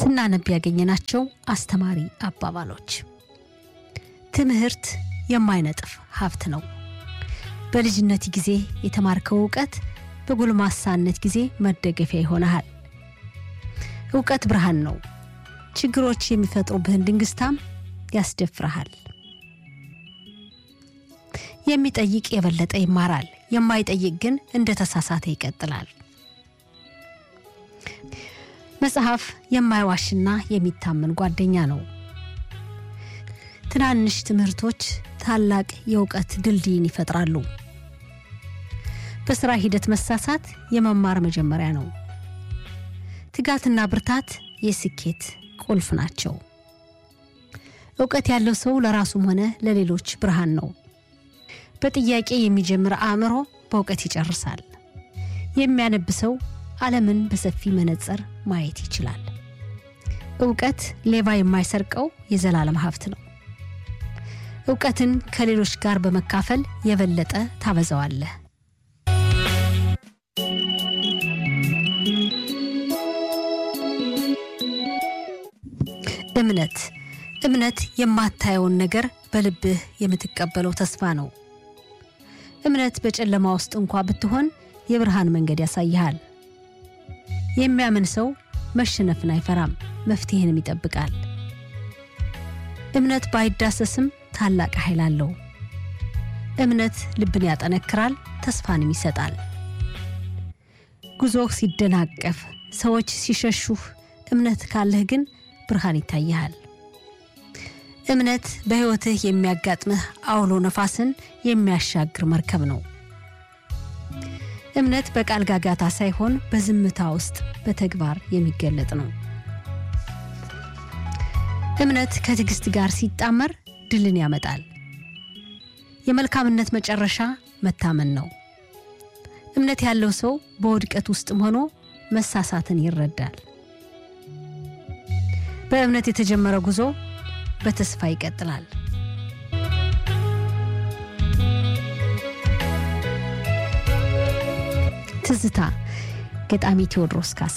ስናነብ ያገኘናቸው አስተማሪ አባባሎች። ትምህርት የማይነጥፍ ሀብት ነው። በልጅነት ጊዜ የተማርከው እውቀት በጎልማሳነት ጊዜ መደገፊያ ይሆናል። እውቀት ብርሃን ነው። ችግሮች የሚፈጥሩብህን ድንግስታም ያስደፍረሃል። የሚጠይቅ የበለጠ ይማራል፣ የማይጠይቅ ግን እንደ ተሳሳተ ይቀጥላል። መጽሐፍ የማይዋሽና የሚታመን ጓደኛ ነው። ትናንሽ ትምህርቶች ታላቅ የእውቀት ድልድይን ይፈጥራሉ። በስራ ሂደት መሳሳት የመማር መጀመሪያ ነው። ትጋትና ብርታት የስኬት ቁልፍ ናቸው። እውቀት ያለው ሰው ለራሱም ሆነ ለሌሎች ብርሃን ነው። በጥያቄ የሚጀምር አእምሮ በእውቀት ይጨርሳል። የሚያነብ ሰው ዓለምን በሰፊ መነጽር ማየት ይችላል። እውቀት ሌባ የማይሰርቀው የዘላለም ሀብት ነው። እውቀትን ከሌሎች ጋር በመካፈል የበለጠ ታበዛዋለህ። እምነት እምነት የማታየውን ነገር በልብህ የምትቀበለው ተስፋ ነው። እምነት በጨለማ ውስጥ እንኳ ብትሆን የብርሃን መንገድ ያሳይሃል። የሚያምን ሰው መሸነፍን አይፈራም፣ መፍትሄንም ይጠብቃል። እምነት ባይዳሰስም ታላቅ ኃይል አለው። እምነት ልብን ያጠነክራል፣ ተስፋንም ይሰጣል። ጉዞህ ሲደናቀፍ፣ ሰዎች ሲሸሹህ፣ እምነት ካለህ ግን ብርሃን ይታይሃል። እምነት በሕይወትህ የሚያጋጥምህ አውሎ ነፋስን የሚያሻግር መርከብ ነው። እምነት በቃል ጋጋታ ሳይሆን በዝምታ ውስጥ በተግባር የሚገለጥ ነው። እምነት ከትዕግስት ጋር ሲጣመር ድልን ያመጣል። የመልካምነት መጨረሻ መታመን ነው። እምነት ያለው ሰው በውድቀት ውስጥም ሆኖ መሳሳትን ይረዳል። በእምነት የተጀመረ ጉዞ በተስፋ ይቀጥላል። ትዝታ ገጣሚ ቴዎድሮስ ካሳ።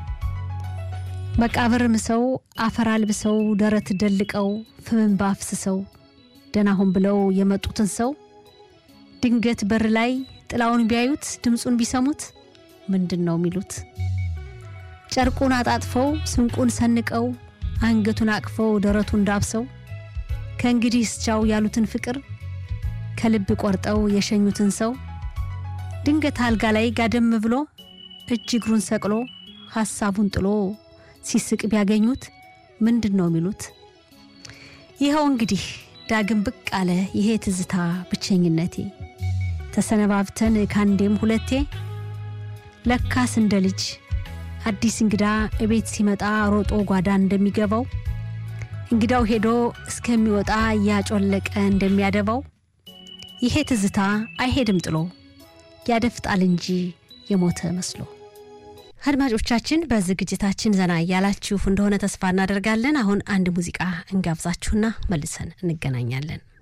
መቃብር ምሰው አፈር አልብሰው ደረት ደልቀው ፍምን ባፍስሰው ደናሁን ብለው የመጡትን ሰው ድንገት በር ላይ ጥላውን ቢያዩት ድምፁን ቢሰሙት ምንድን ነው የሚሉት? ጨርቁን አጣጥፈው ስንቁን ሰንቀው አንገቱን አቅፈው ደረቱን ዳብሰው ከእንግዲህ እስቻው ያሉትን ፍቅር ከልብ ቆርጠው የሸኙትን ሰው ድንገት አልጋ ላይ ጋደም ብሎ እጅ እግሩን ሰቅሎ ሐሳቡን ጥሎ ሲስቅ ቢያገኙት ምንድን ነው የሚሉት? ይኸው እንግዲህ ዳግም ብቅ አለ ይሄ ትዝታ ብቸኝነቴ ተሰነባብተን ካንዴም ሁለቴ ለካስ እንደ ልጅ አዲስ እንግዳ እቤት ሲመጣ ሮጦ ጓዳ እንደሚገባው እንግዳው ሄዶ እስከሚወጣ እያጮለቀ እንደሚያደባው ይሄ ትዝታ አይሄድም ጥሎ ያደፍጣል እንጂ የሞተ መስሎ። አድማጮቻችን በዝግጅታችን ዘና እያላችሁ እንደሆነ ተስፋ እናደርጋለን። አሁን አንድ ሙዚቃ እንጋብዛችሁና መልሰን እንገናኛለን።